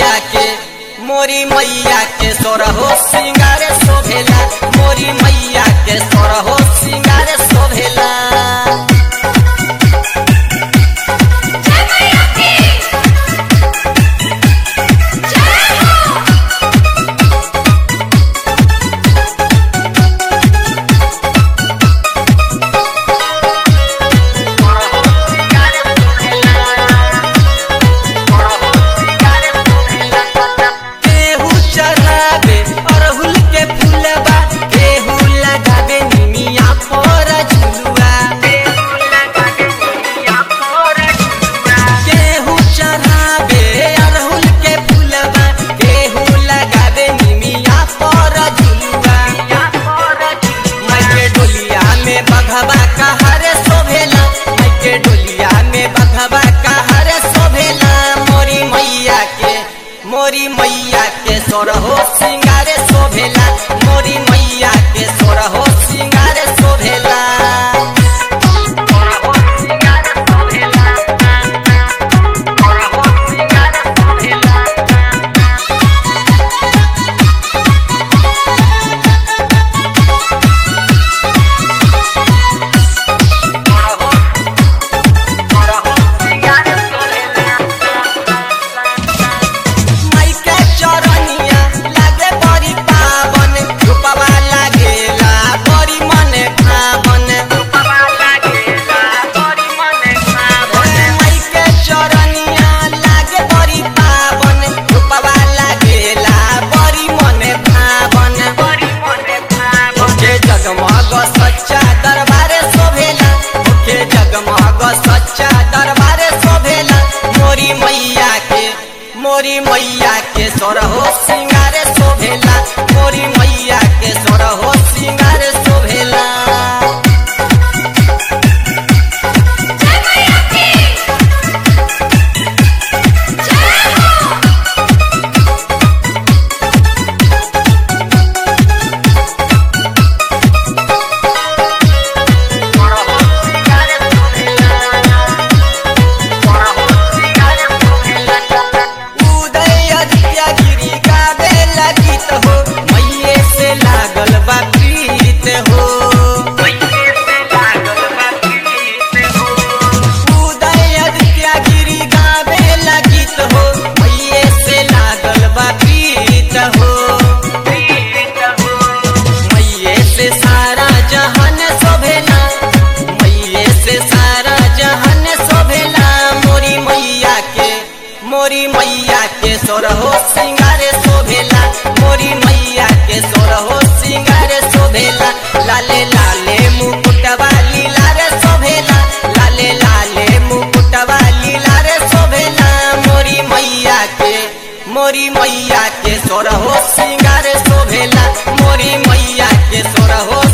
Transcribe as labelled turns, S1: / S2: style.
S1: मैया के मोरी मैया के सोरहो सिंगारे शोभेला मोरी मैया के सोरहो सिंगारे शोभेला
S2: जय मैया की जय हो
S1: केहू चढ़ावे अरहुल के फूलबा केहू लगावे निमिया पर झुलुआ केहू चढ़ावे अरहुल के फूलबा केहू लगावे निमिया पर झुलुआ माइके डोलिया में बघवा कहरे शोभेला माइके डोलिया में बघवा कहरे शोभेला मोरी मैया के मोरी मैया के सोरहो सिंगारे शोभेला मोरी मैया के सोरहो सिंगारे शोभेला माइके चरनिया लागे बड़ी पावन रूपवा लागेला बड़ी मने भावन माइके चरनिया लागे बड़ी पावन रूपवा लागेला बड़ी मने भावन ओके जगमग सच्चा दरबारे शोभेला ओके जगमग सच्चा दरबारे शोभेला मोरी मैया के मोरी मैया के सोरहो सिंगारे शोभेला मोरी मैया के सोरहो सिंगारे शोभेला
S2: जय मैया की जय हो
S1: उदय आदित्य गिरी गावे लगित हो मैये से लागल बा प्रीत हो उदय आदित्य गिरी गावे लगित हो मैये से लागल बा प्रीत हो मैये से सारा जहान शोभेला मैये से सारा जहान शोभेला मोरी मैया के मोरी मैया के सोरहो सिंगारे शोभेला मोरी मैया के सोरहो सिंगारे शोभेला लाले लाले मुकुटवा लीला रे शोभेला लाले लाले मुकुटवा लीला रे शोभेला मोरी मैया के मोरी मैया के सोरहो सिंगारे शोभेला मोरी मैया के सोरहो